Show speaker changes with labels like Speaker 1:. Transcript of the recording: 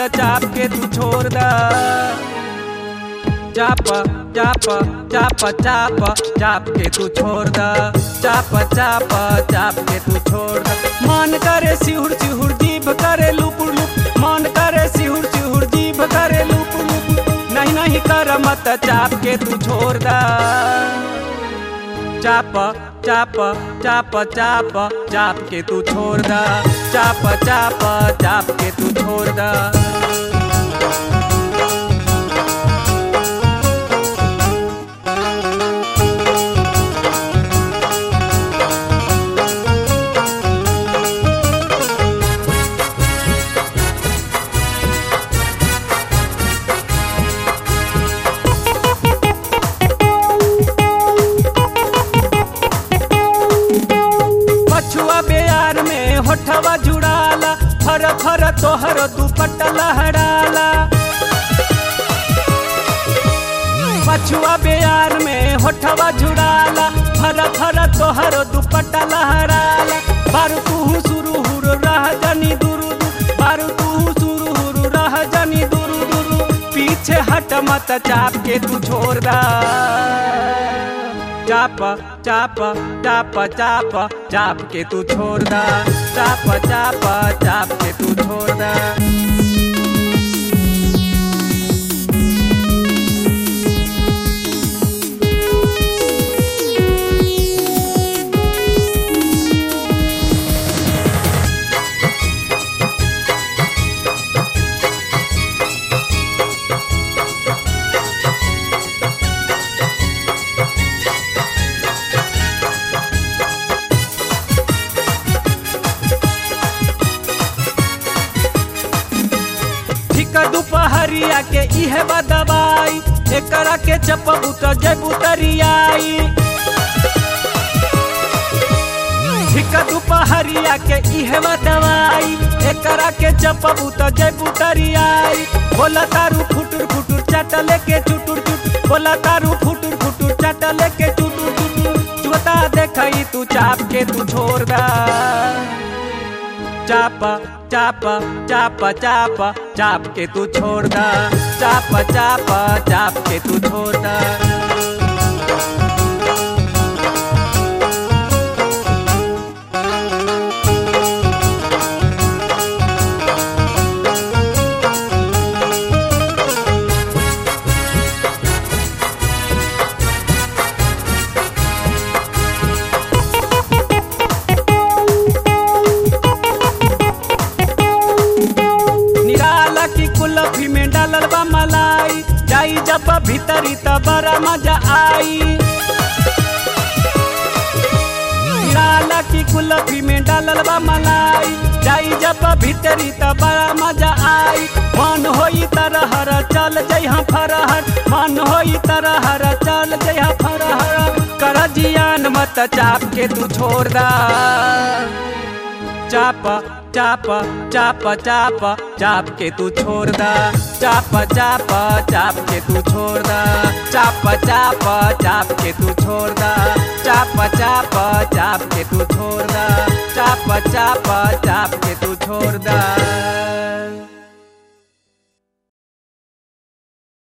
Speaker 1: चाप के तू छोड़ दा चाप चाप चाप चाप चाप के तू छोड़ दा चाप चाप चाप के तू छोड़ दा मन करे सिहुर सिहुर जीभ करे लुपुर लुप मन करे सिहुर सिहुर जीभ करे लुपुर लुप नहीं नहीं कर मत चाप के तू छोड़ दा चाप चाप चाप चाप चाप के तू छोड़ दा चाप चाप चाप के तू छोड़ दा पछुआ बेयार में होठवा जुड़ाला फर फर तोहर दुपट्टा लहराला पछुआ बेयार में होठवा जुड़ाला फर फर तोहर दुपट्टा लहराला बारू तू शुरू हुर रह जनी दुरु दु बारू तू शुरू हुर रह जनी दुरु दुरु पीछे हट मत चाप के तू छोड़ दा चाप चाप चाप चाप चाप के तू छोड़ दा चाप चाप चाप के तू छोड़ दा ठीक दुपहरिया के इहे बा दवाई एकरा के चपबू त जबू तरियाई ठीक दुपहरिया के इहे बा दवाई एकरा के चपबू त जबू तरियाई बोला तारू फुटुर फुटुर चटले के चुटुर चुटुर बोला तारू फुटुर फुटुर चटले के चुटुर चुटुर चुता देखई तू चाप के तू छोड़ दा चाप चाप चाप चाप चाप के तू छोड़ दा चाप चाप चाप के तू छोड़ दा निराला की कुल्फी में डालल बा मलाई जाई जब भीतरी त बड़ा मजा आई निराला की कुल्फी में डालल बा मलाई जाई जब भीतरी त बड़ा मजा आई मन होई तरहर चल जइहा फरहर मन होई तरहर चल जइहा फरहर कर जियान मत चाप के तू छोड़ दा चाप चाप चाप चाप चाप के तू छोड़ दा चाप चाप चाप के तू छोड़ दा चाप चाप चाप के तू छोड़ दा चाप चाप चाप के तू छोड़ दा चाप चाप चाप के तू छोड़ दा